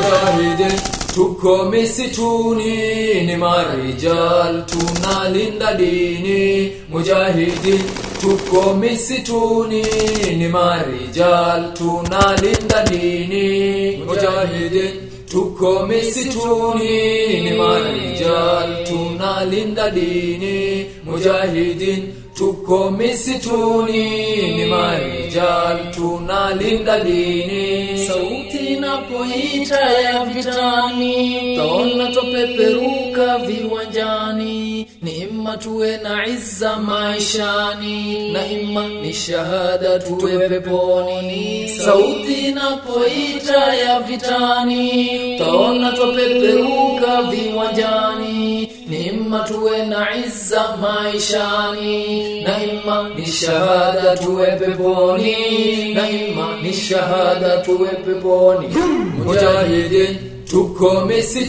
mujahidin tuko misituni ni marijal tunalinda dini mujahidin tuko misituni ni marijal tunalinda dini mujahidin tuko misituni ni marijal tunalinda dini mujahidin tuko misituni ni marijal tunalinda dini sauti inapoita ya vitani taona twapeperuka viwanjani ni imma tuwe na izza maishani na imma ni shahada tuwe peponi sauti inapoita ya vitani taona twapeperuka viwanjani ni imma tuwe na izza maishani na imma ni shahada tuwe peponi na imma ni shahada tuwe peponi mujahidin tuko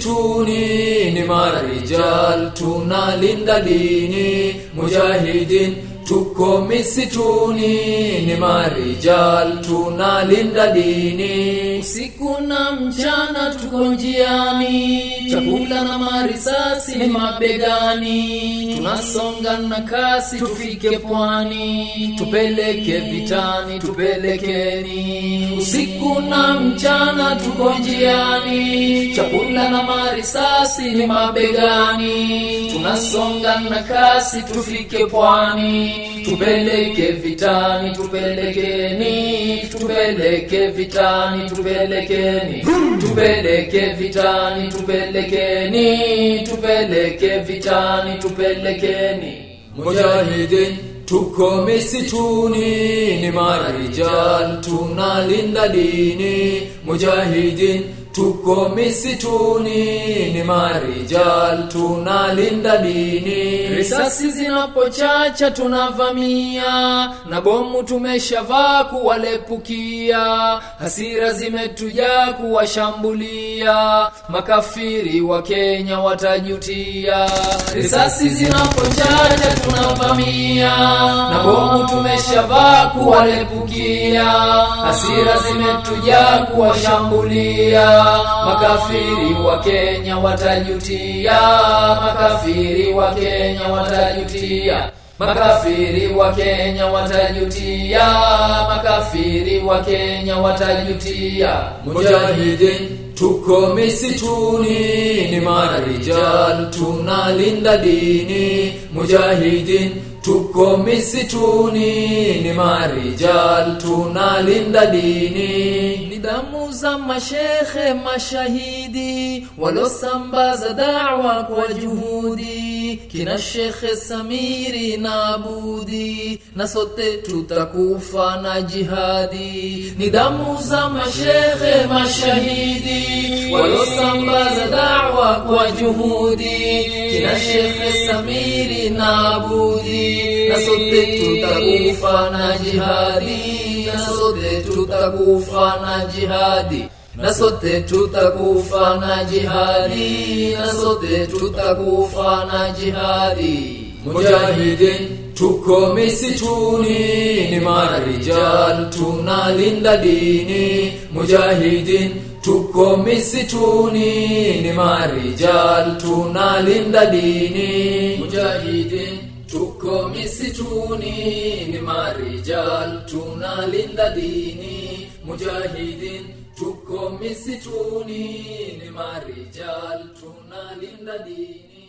misituni ni marijal tunalinda dini mujahidin tuko misituni ni marijal tunalinda dini usiku na mchana tuko njiani chakula na marisasi ni mabegani tunasonga na kasi tufike pwani tupeleke vitani tupelekeni usiku na mchana tuko njiani chakula na marisasi ni mabegani tunasonga na kasi tufike pwani tupeleke vitani tupelekeni tupeleke vitani tupelekeni tupeleke vitani tupelekeni tupeleke vitani tupelekeni mujahidin tuko misituni ni marijal tunalinda dini mujahidin tuko misituni ni marijal tunalinda dini risasi zinapochacha tunavamia na bomu tumeshavaa kuwalepukia hasira zimetujaa kuwashambulia makafiri wa kenya watajutia risasi zinapochacha tunavamia na bomu tumeshavaa kuwalepukia hasira zimetujaa kuwashambulia makafiri wa Kenya watajutia makafiri wa Kenya watajutia makafiri wa Kenya watajutia makafiri wa Kenya watajutia mujahidin tuko misituni ni marijal tunalinda dini mujahidin tuko misituni ni marijal tunalinda dini ni damu za mashekhe mashahidi walosambaza dawa kwa juhudi kina shekhe samiri na abudi na sote tutakufa na jihadi ni damu za mashekhe mashahidi walosambaza dawa kwa juhudi kina shekhe samiri na abudi na sote tutakufa na jihadi na sote tutakufa na jihadi na sote tutakufa na jihadi na sote tutakufa na jihadi mujahidin tuko misituni ni marijal tunalinda dini mujahidin tuko misituni ni marijal tunalinda dini mujahidin tuko misituni ni marijal tunalinda dini mujahidin tuko misituni ni marijal tunalinda dini